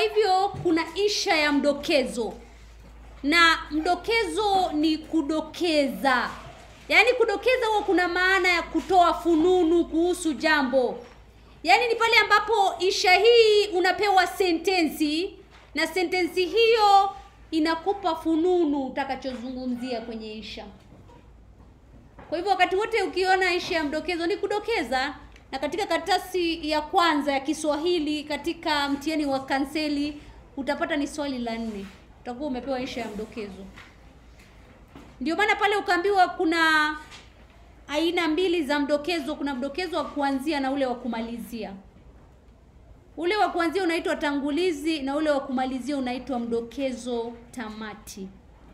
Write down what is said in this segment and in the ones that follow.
hivyo kuna insha ya mdokezo na mdokezo ni kudokeza yaani kudokeza huwa kuna maana ya kutoa fununu kuhusu jambo yaani ni pale ambapo insha hii unapewa sentensi na sentensi hiyo inakupa fununu utakachozungumzia kwenye insha kwa hivyo wakati wote ukiona insha ya mdokezo ni kudokeza na katika karatasi ya kwanza ya kiswahili katika mtihani wa kanseli utapata ni swali la nne utakuwa umepewa insha ya mdokezo ndio maana pale ukaambiwa kuna aina mbili za mdokezo kuna mdokezo wa kuanzia na ule wa kumalizia ule wa kuanzia unaitwa tangulizi na ule wa kumalizia unaitwa mdokezo tamati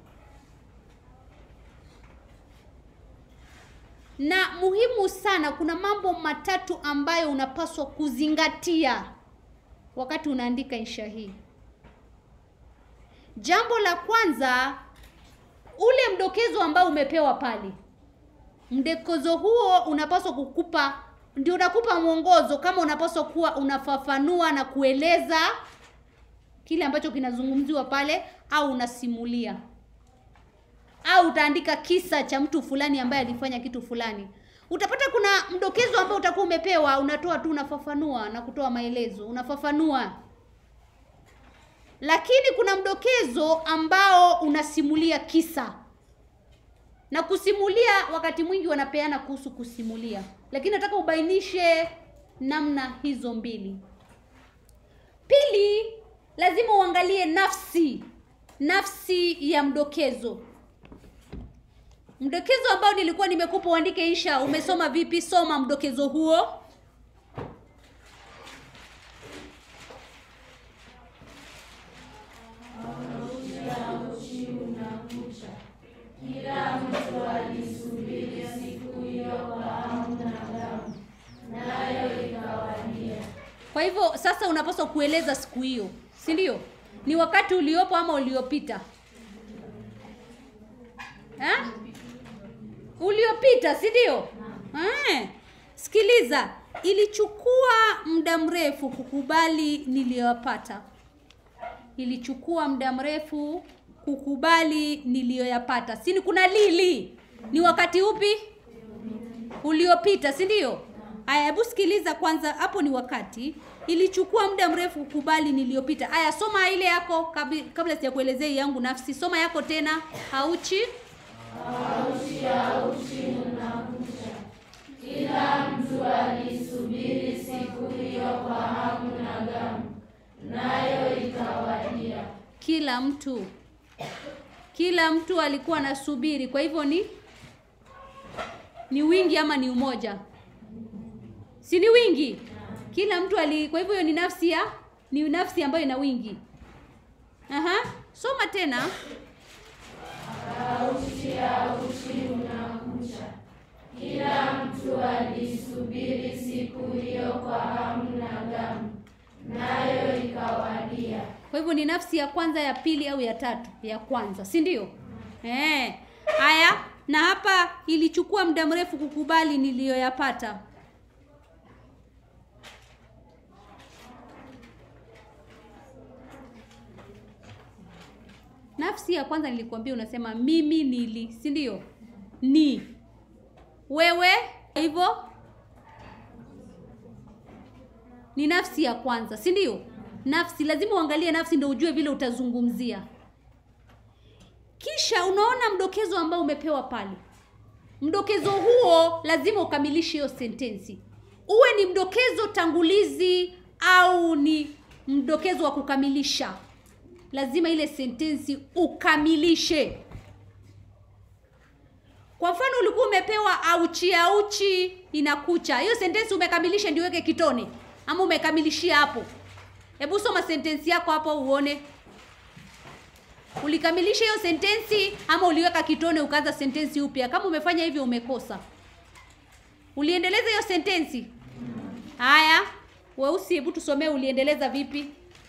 na muhimu sana kuna mambo matatu ambayo unapaswa kuzingatia wakati unaandika insha hii jambo la kwanza ule mdokezo ambao umepewa pale mdokezo huo unapaswa kukupa ndio unakupa mwongozo kama unapaswa kuwa unafafanua na kueleza kile ambacho kinazungumziwa pale au unasimulia au utaandika kisa cha mtu fulani ambaye alifanya kitu fulani utapata kuna mdokezo ambao utakuwa umepewa unatoa tu unafafanua na kutoa maelezo unafafanua lakini kuna mdokezo ambao unasimulia kisa na kusimulia wakati mwingi wanapeana kuhusu kusimulia lakini nataka ubainishe namna hizo mbili pili lazima uangalie nafsi nafsi ya mdokezo mdokezo ambao nilikuwa nimekupa uandike insha umesoma vipi soma mdokezo huo kwa hivyo sasa unapaswa kueleza siku hiyo si ndio ni wakati uliopo ama uliopita eh? uliopita si ndio eh. sikiliza ilichukua muda mrefu kukubali niliyoyapata ilichukua muda mrefu kukubali niliyoyapata sini kuna lili ni wakati upi uliopita si ndio aya hebu sikiliza kwanza hapo ni wakati ilichukua muda mrefu kukubali niliyopita aya soma ile yako kabi, kabla sijakuelezea hii yangu nafsi soma yako tena hauchi Auchi auchi unakucha, kila mtu alisubiri siku hiyo kwa hamu na gamu, nayo ikawadia. kila mtu kila mtu alikuwa anasubiri kwa hivyo ni ni wingi ama ni umoja si ni wingi kila mtu ali kwa hivyo hiyo ni nafsi ya ni nafsi ambayo ina wingi aha soma tena Auchi auchi unakucha, kila mtu alisubiri siku hiyo kwa hamu na gamu, nayo ikawadia. kwa hivyo ni nafsi ya kwanza ya pili au ya tatu ya kwanza si ndio eh haya na hapa ilichukua muda mrefu kukubali niliyoyapata nafsi ya kwanza nilikuambia unasema mimi nili si ndio ni wewe hivyo ni nafsi ya kwanza si ndio nafsi lazima uangalie nafsi ndio ujue vile utazungumzia kisha unaona mdokezo ambao umepewa pale mdokezo huo lazima ukamilishe hiyo sentensi uwe ni mdokezo tangulizi au ni mdokezo wa kukamilisha lazima ile sentensi ukamilishe kwa mfano ulikuwa umepewa auchi auchi inakucha hiyo sentensi umekamilisha ndio weke kitone ama umekamilishia hapo hebu soma sentensi yako hapo uone ulikamilisha hiyo sentensi ama uliweka kitone ukaanza sentensi upya kama umefanya hivyo umekosa uliendeleza hiyo sentensi haya weusi hebu tusomee uliendeleza vipi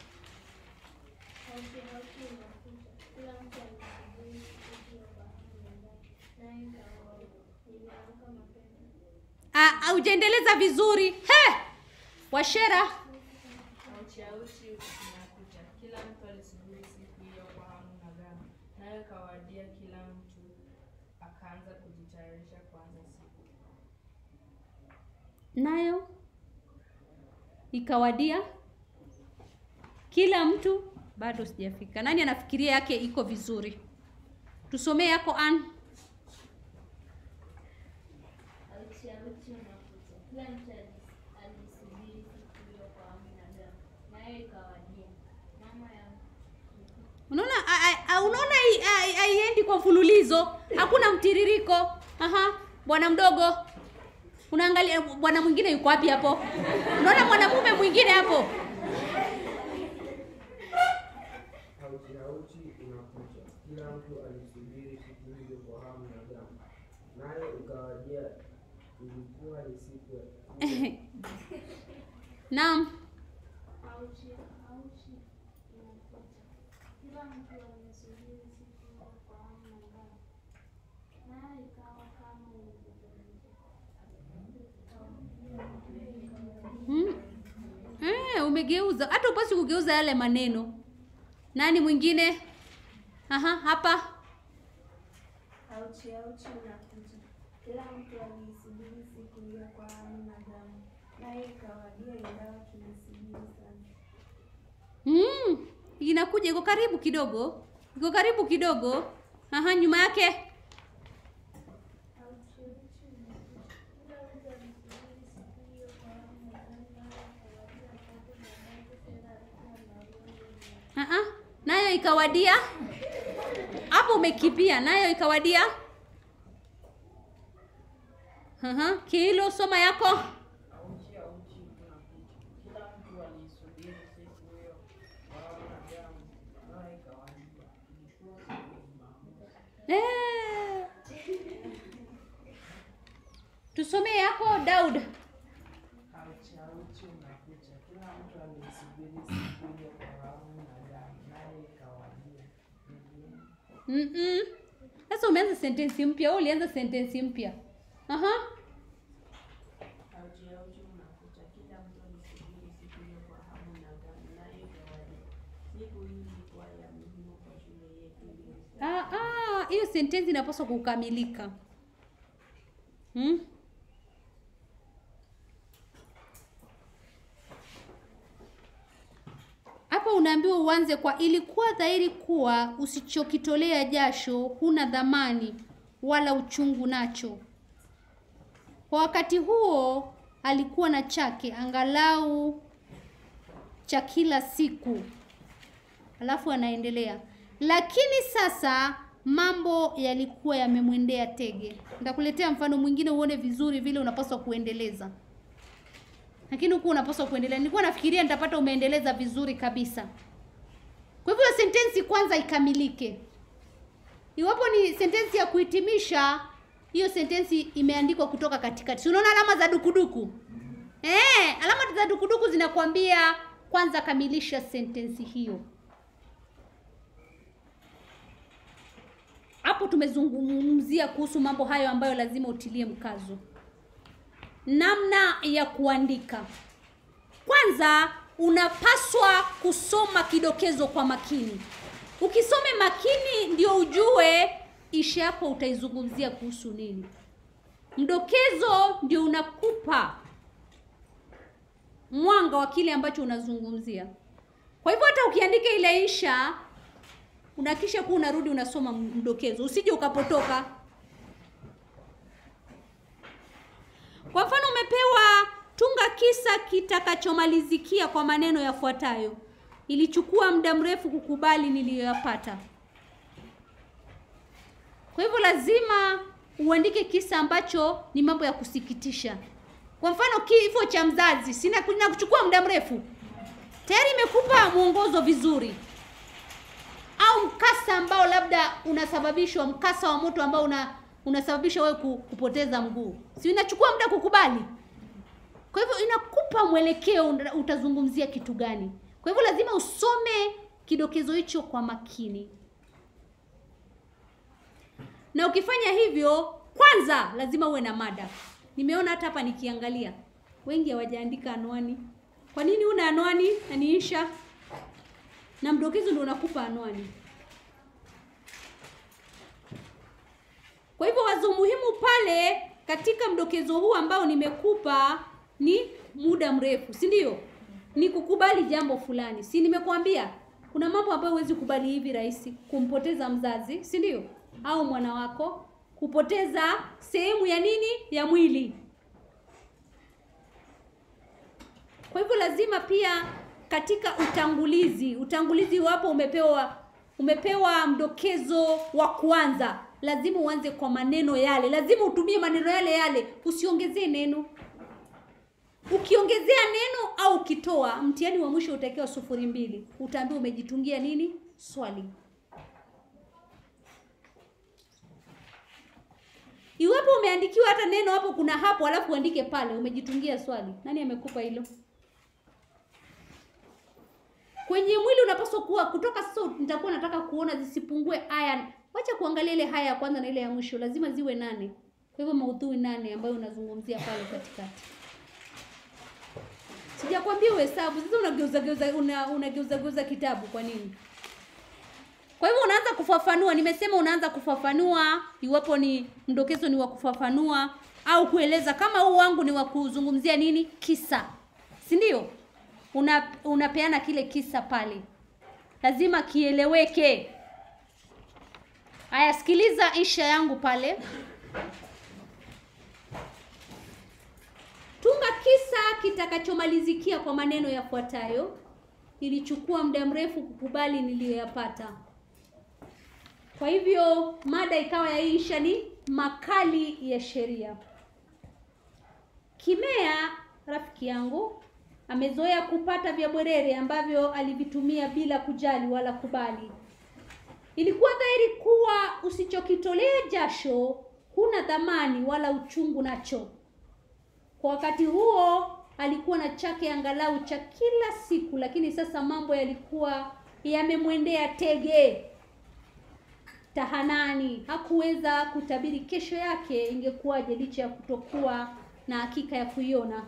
Ah, haujaendeleza vizuri he washera Auchi auchi unakucha, mtu alisubiri siku hiyo kwa hamu na ghamu, nayo ikawadia, kila mtu akaanza kujitayarisha kuanza siku. nayo ikawadia kila mtu bado sijafika nani anafikiria yake iko vizuri tusomee yako an Auchi auchi unakuja, kila mtu alis- alisubiri siku hiyo kwa hamu na ghamu, nayo ikawadia. Mama ya unaona a- a- a- unaona hai- hai- haiendi kwa mfululizo hakuna mtiririko aha bwana mdogo unaangalia bwana mwingine yuko wapi hapo unaona mwanamume mwingine hapo Hauchi hauchi unakuja, kila mtu alisubiri siku hiyo kwa hamu na gamu, nayo ikawadia, ilikuwa ni siku ya naam Auchi auchi inakuja, kila mtu alisubiri siku hiyo kwa hamu na ghamu, nayo ikawa kama ilivyotarajiwa. Hmm? Eh, umegeuza hata upasi kugeuza yale maneno nani mwingine aha hapa Auchi auchi unakuja, kila mtu aliisubiri siku hiyo kwa hamu na gamu, naye ikawadia, ingawa tulisubiri sana. mm, inakuja iko karibu kidogo iko karibu kidogo aha nyuma yake Auchi auchi unakuja, kila mtu alisubiri siku hiyo kwa hamu na gamu, naye ikawadia, wakati mwanamke tena alikuwa na roho aha nayo ikawadia hapo umekipia nayo ikawadia aha kilo soma yako Auchi auchi unakuja, kila mtu alisubiri siku hiyo kwa hamu na ghamu, nayo ikawadia, ilikuwa siku ya Jumamosi. Eh. tusomee yako daud Auchi auchi unakuja, kila mtu alisubiri siku hiyo kwa hamu na gamu, naye ikawadia. Mm-mm. Sasa umeanza sentensi mpya, wewe ulianza sentensi mpya. Aha. Auchi auchi unakuja, kila mtu alisubiri siku hiyo kwa hamu na gamu, naye ikawadia. Siku hii ilikuwa ya muhimu kwa shule yetu iliyo Ah, ah, hiyo sentensi inapaswa kukamilika. Hmm? Hapa unaambiwa uanze kwa ilikuwa dhahiri kuwa usichokitolea jasho huna dhamani wala uchungu nacho. Kwa wakati huo alikuwa na chake angalau cha kila siku. Alafu anaendelea, lakini sasa mambo yalikuwa yamemwendea tege. Nitakuletea mfano mwingine uone vizuri vile unapaswa kuendeleza, lakini huku unapaswa kuendelea. Nilikuwa nafikiria nitapata umeendeleza vizuri kabisa. Kwa hivyo sentensi kwanza ikamilike. Iwapo ni sentensi ya kuhitimisha, hiyo sentensi imeandikwa kutoka katikati. Si unaona alama za dukuduku? Eh, alama za dukuduku zinakwambia kwanza kamilisha sentensi hiyo. Hapo tumezungumzia kuhusu mambo hayo ambayo lazima utilie mkazo. Namna ya kuandika. Kwanza unapaswa kusoma kidokezo kwa makini. Ukisome makini ndio ujue isha yako utaizungumzia kuhusu nini. Mdokezo ndio unakupa mwanga wa kile ambacho unazungumzia. Kwa hivyo hata ukiandika ile insha unahakisha kuwa unarudi unasoma mdokezo, usije ukapotoka. Kwa mfano, umepewa tunga kisa kitakachomalizikia kwa maneno yafuatayo: ilichukua muda mrefu kukubali niliyoyapata. Kwa hivyo lazima uandike kisa ambacho ni mambo ya kusikitisha. Kwa mfano, kifo cha mzazi sina kuchukua muda mrefu, tayari imekupa mwongozo vizuri au mkasa ambao labda unasababishwa mkasa wa moto ambao una unasababisha wewe ku- kupoteza mguu, si inachukua muda kukubali? Kwa hivyo inakupa mwelekeo, una- utazungumzia kitu gani. Kwa hivyo lazima usome kidokezo hicho kwa makini, na ukifanya hivyo, kwanza lazima uwe na mada. Nimeona hata hapa nikiangalia, wengi hawajaandika anwani. Kwa nini una anwani na niisha? na mdokezo ndio unakupa anwani. Kwa hivyo wazo muhimu pale katika mdokezo huu ambao nimekupa ni muda mrefu, si ndio? Ni kukubali jambo fulani. Si nimekuambia kuna mambo ambayo huwezi kubali hivi rahisi, kumpoteza mzazi, si ndio? Au mwana wako, kupoteza sehemu ya nini? Ya mwili. Kwa hivyo lazima pia katika utangulizi, utangulizi wapo umepewa umepewa mdokezo wa kwanza, lazima uanze kwa maneno yale, lazima utumie maneno yale yale, usiongezee neno. Ukiongezea neno au ukitoa, mtihani wa mwisho utakiwa sufuri mbili, utaambiwa umejitungia nini swali. Iwapo umeandikiwa hata neno hapo, kuna hapo, alafu uandike pale, umejitungia swali. Nani amekupa hilo? Kwenye mwili unapaswa kuwa kutoka sasa, nitakuwa nataka kuona zisipungue aya. Wacha kuangalia ile haya ya kwanza na ile ya mwisho, lazima ziwe nane. Kwa hivyo maudhui nane ambayo unazungumzia pale katikati. Sijakwambia uhesabu, sasa unageuza geuza una, unageuza geuza kitabu kwa nini? Kwa hivyo unaanza kufafanua, nimesema unaanza kufafanua iwapo ni mdokezo ni wa kufafanua au kueleza kama huu wangu ni wa kuzungumzia nini? Kisa. Si ndio? Una unapeana kile kisa pale. Lazima kieleweke. Aya, sikiliza insha yangu pale. Tunga kisa kitakachomalizikia kwa maneno yafuatayo. Ilichukua muda mrefu kukubali niliyoyapata. Kwa hivyo mada ikawa ya hii insha ni makali ya sheria. Kimea rafiki yangu amezoea kupata vya bwerere ambavyo alivitumia bila kujali wala kubali. Ilikuwa dhahiri kuwa usichokitolea jasho huna dhamani wala uchungu nacho. Kwa wakati huo alikuwa na chake angalau cha kila siku, lakini sasa mambo yalikuwa yamemwendea tege tahanani. Hakuweza kutabiri kesho yake ingekuwaje, licha ya kutokuwa na hakika ya kuiona.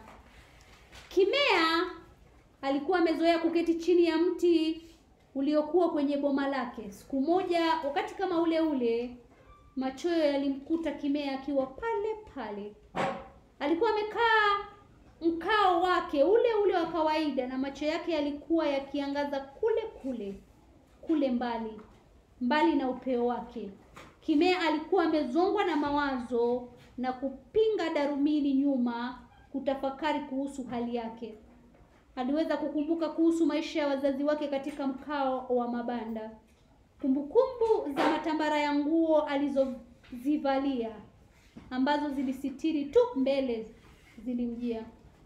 Kimea alikuwa amezoea kuketi chini ya mti uliokuwa kwenye boma lake. Siku moja, wakati kama ule ule, machoyo yalimkuta Kimea akiwa pale pale. Alikuwa amekaa mkao wake ule ule wa kawaida, na macho yake yalikuwa yakiangaza kule kule kule mbali mbali na upeo wake. Kimea alikuwa amezongwa na mawazo na kupinga darumini nyuma kutafakari kuhusu hali yake. Aliweza kukumbuka kuhusu maisha ya wazazi wake katika mkao wa mabanda, kumbukumbu za matambara ya nguo alizozivalia ambazo zilisitiri tu mbele zilimjia.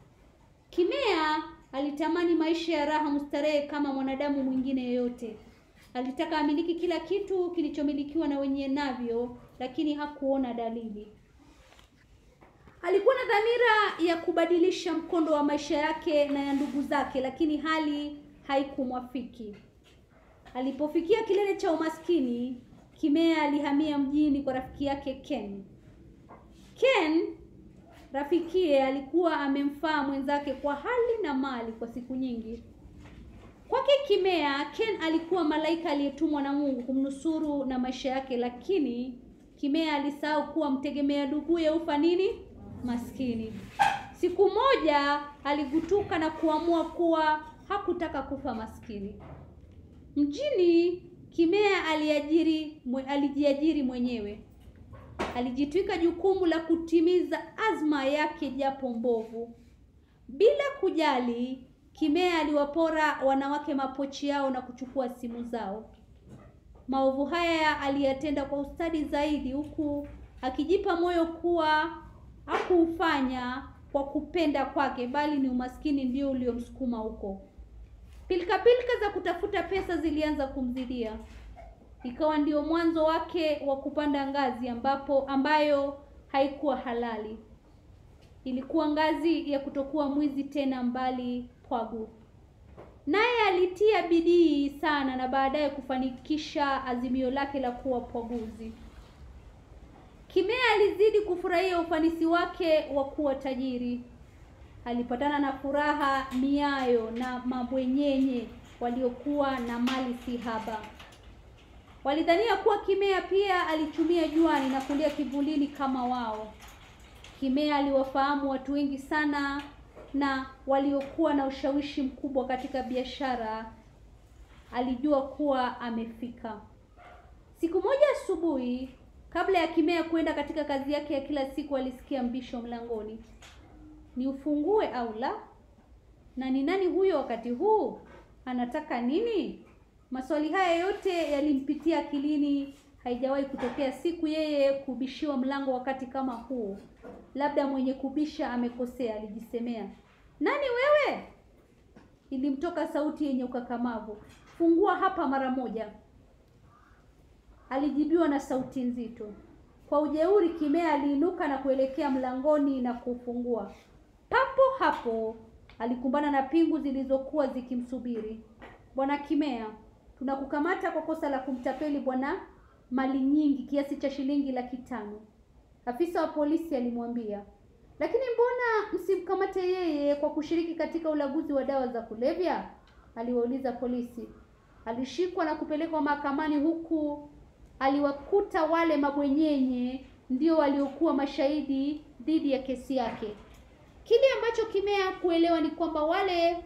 Kimea alitamani maisha ya raha mustarehe kama mwanadamu mwingine yeyote. Alitaka amiliki kila kitu kilichomilikiwa na wenye navyo, lakini hakuona dalili. Alikuwa na dhamira ya kubadilisha mkondo wa maisha yake na ya ndugu zake, lakini hali haikumwafiki. Alipofikia kilele cha umaskini, Kimea alihamia mjini kwa rafiki yake Ken. Ken rafikie alikuwa amemfaa mwenzake kwa hali na mali kwa siku nyingi. Kwake Kimea, Ken alikuwa malaika aliyetumwa na Mungu kumnusuru na maisha yake, lakini Kimea alisahau kuwa mtegemea nduguye ufa nini? Maskini. Siku moja aligutuka na kuamua kuwa hakutaka kufa maskini. Mjini Kimea aliajiri mwe, alijiajiri mwenyewe. Alijitwika jukumu la kutimiza azma yake japo mbovu. Bila kujali, Kimea aliwapora wanawake mapochi yao na kuchukua simu zao. Maovu haya aliyatenda kwa ustadi zaidi, huku akijipa moyo kuwa hakuufanya kwa kupenda kwake, bali ni umaskini ndio uliomsukuma huko. Pilika pilika za kutafuta pesa zilianza kumzidia, ikawa ndio mwanzo wake wa kupanda ngazi ambapo ambayo haikuwa halali. Ilikuwa ngazi ya kutokuwa mwizi tena, mbali pwagu. Naye alitia bidii sana na baadaye kufanikisha azimio lake la kuwa pwaguzi. Kimea alizidi kufurahia ufanisi wake wa kuwa tajiri. Alipatana na furaha miayo na mabwenyenye waliokuwa na mali si haba. Walidhania kuwa Kimea pia alichumia juani na kulia kivulini kama wao. Kimea aliwafahamu watu wengi sana na waliokuwa na ushawishi mkubwa katika biashara. Alijua kuwa amefika. Siku moja asubuhi, kabla ya Kimea kwenda katika kazi yake ya kila siku, alisikia mbisho mlangoni. Ni ufungue au la? Na ni nani huyo wakati huu? Anataka nini? Maswali haya yote yalimpitia akilini. Haijawahi kutokea siku yeye kubishiwa mlango wakati kama huu. Labda mwenye kubisha amekosea, alijisemea. Nani wewe? Ilimtoka sauti yenye ukakamavu. Fungua hapa mara moja. Alijibiwa na sauti nzito. Kwa ujeuri, Kimea aliinuka na kuelekea mlangoni na kufungua. Papo hapo alikumbana na pingu zilizokuwa zikimsubiri. Bwana Kimea, tunakukamata kwa kosa la kumtapeli bwana mali nyingi kiasi cha shilingi laki tano. Afisa wa polisi alimwambia. Lakini mbona msimkamate yeye kwa kushiriki katika ulaguzi wa dawa za kulevya? Aliwauliza polisi. Alishikwa na kupelekwa mahakamani huku aliwakuta wale mabwenyenye ndio waliokuwa mashahidi dhidi ya kesi yake. Kile ambacho Kimea kuelewa ni kwamba wale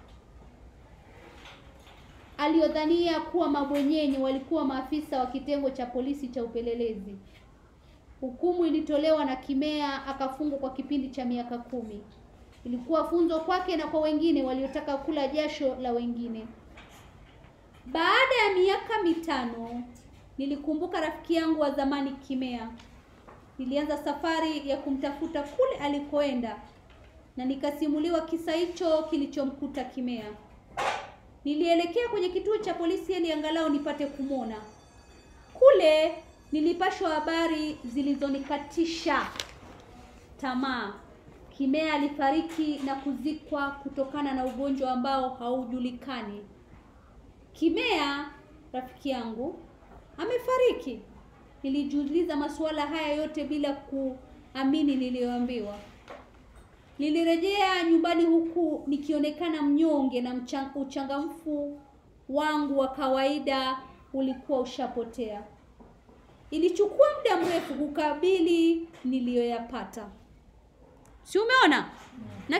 aliodhania kuwa mabwenyenye walikuwa maafisa wa kitengo cha polisi cha upelelezi. Hukumu ilitolewa na Kimea akafungwa kwa kipindi cha miaka kumi. Ilikuwa funzo kwake na kwa wengine waliotaka kula jasho la wengine. Baada ya miaka mitano, nilikumbuka rafiki yangu wa zamani Kimea. Nilianza safari ya kumtafuta kule alikoenda na nikasimuliwa kisa hicho kilichomkuta Kimea. Nilielekea kwenye kituo cha polisi ili angalau nipate kumwona. Kule nilipashwa habari zilizonikatisha tamaa. Kimea alifariki na kuzikwa kutokana na ugonjwa ambao haujulikani. Kimea, rafiki yangu, amefariki. Nilijiuliza masuala haya yote bila kuamini niliyoambiwa. Nilirejea nyumbani huku nikionekana mnyonge na mchang- uchangamfu wangu wa kawaida ulikuwa ushapotea. Ilichukua muda mrefu kukabili niliyoyapata. Si umeona? Na